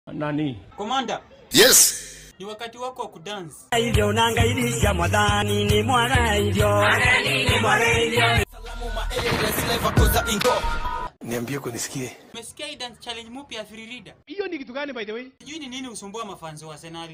nani? Komanda, Yes. ni wakati wako wa kudance. hivyo nangairisha mwadhani ni mwaga hivyo ni mwaga hivyo Niambie kunisikie. Umesikia hii dance challenge mpya ya Free Reader? Hiyo ni kitu gani by the way? Sijui ni nini usumbua mafanzi wa Arsenal.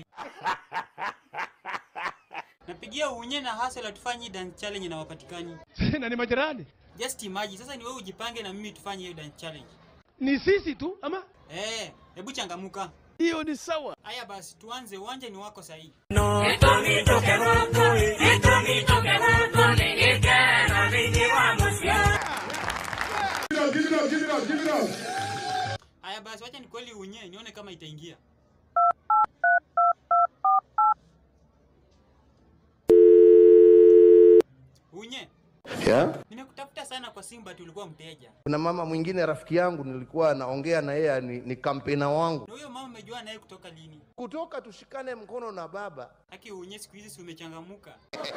Napigia unye na hustle tufanye hii dance challenge na wapatikani. na ni majirani. Just imagine sasa ni wewe ujipange na mimi tufanye hiyo dance challenge. Ni sisi tu ama? Eh, hebu changamuka. Hiyo ni sawa. Haya basi tuanze, uwanja ni wako sahihi. no etomitoke gũkũ etomitoke gũkũ nĩ gĩkeno thĩinĩ wa mũciĩ Haya basi wacha ni kweli unye nione kama itaingia. Unye, Yeah. nimekutafuta sana kwa Simba ati ulikuwa mteja. Kuna mama mwingine rafiki yangu nilikuwa naongea na yeye ni, ni kampena wangu. Na huyo mama umejua naye kutoka lini? Kutoka tushikane mkono na baba. Haki unye siku hizi si umechangamuka.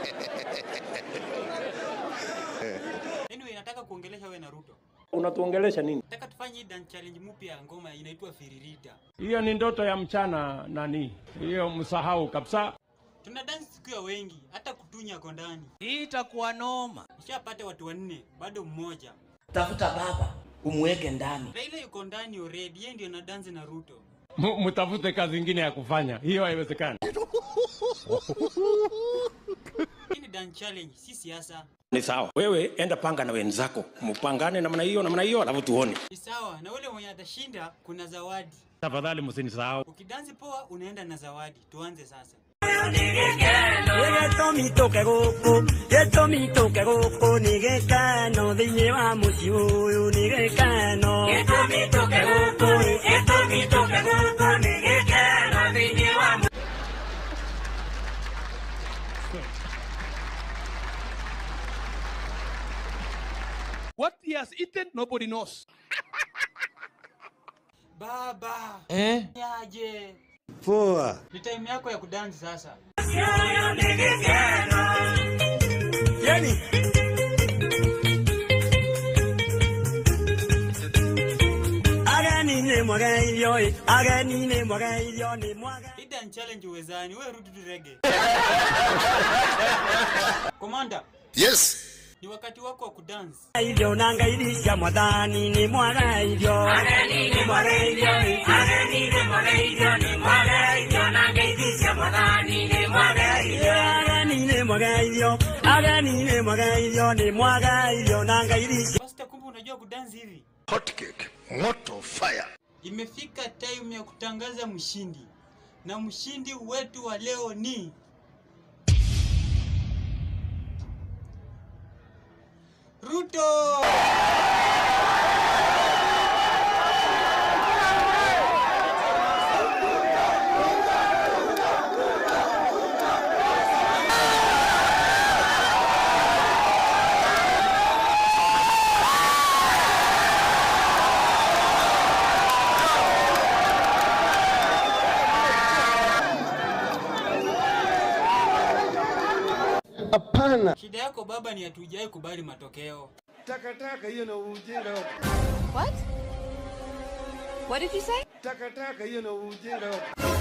Anyway, nataka kuongelesha wewe na Ruto. Unatuongelesha nini? Nataka tufanye hii dance challenge mpya ya ngoma inaitwa Firirita. Hiyo ni ndoto ya mchana nani? Hiyo msahau kabisa. Tuna dance siku ya wengi, hata kutunya kwa ndani. Hii itakuwa noma. Nishapata watu wanne, bado mmoja. Tafuta baba umweke ndani. Raila yuko ndani already, yeye ndio na dance na Ruto. M- Mtafute kazi ingine ya kufanya. Hiyo haiwezekani. Hii ni dance challenge, si siasa. Ni sawa. Wewe enda panga na wenzako, mpangane namna hiyo namna hiyo, alafu tuone. Ni sawa, na ule mwenye atashinda kuna zawadi. Tafadhali msinisahau. Ukidansi poa unaenda na zawadi. Tuanze sasa. gĩtũmitũke gũkũ gĩtũmitũke gũkũ nĩ gĩkeno thĩinĩ wa mũciĩ ũyũ nĩ gĩkeno gĩtũmitũke gũkũ gĩtũmitũke gũkũ nĩ gĩkeno thĩinĩ wa mũciĩ What he has eaten nobody knows. Baba, Eh? yaje. Poa. Ni time yako ya kudansi sasa. ũyũ nĩ gĩkeno yani ageni nĩ mwaga irio ĩ ageni nĩ mwaga irio nĩ mwaga Hii dance challenge uwezani, wewe rudi tu rege. Komanda, Yes. ni wakati wako wa kudansi. irio na ngairisha mwathani nĩ mwaga irio ageni nĩ mwaga irio ĩ ageni nĩ mwaga irio nĩ mwaga irio na ngairisha mwathani nĩ mwaga irio ageni nĩ mwaga irio ageni nĩ mwaga irio nĩ mwaga irio na ngairisha Basta, kumbe unajua kudansi hivi. Hot cake. Moto fire. Imefika time ya kutangaza mshindi, na mshindi wetu wa leo ni Ruto. Hapana. Shida yako baba ni hatujai kubali matokeo. Takataka hiyo na ujinga. What? What did you say? Takataka hiyo na ujinga.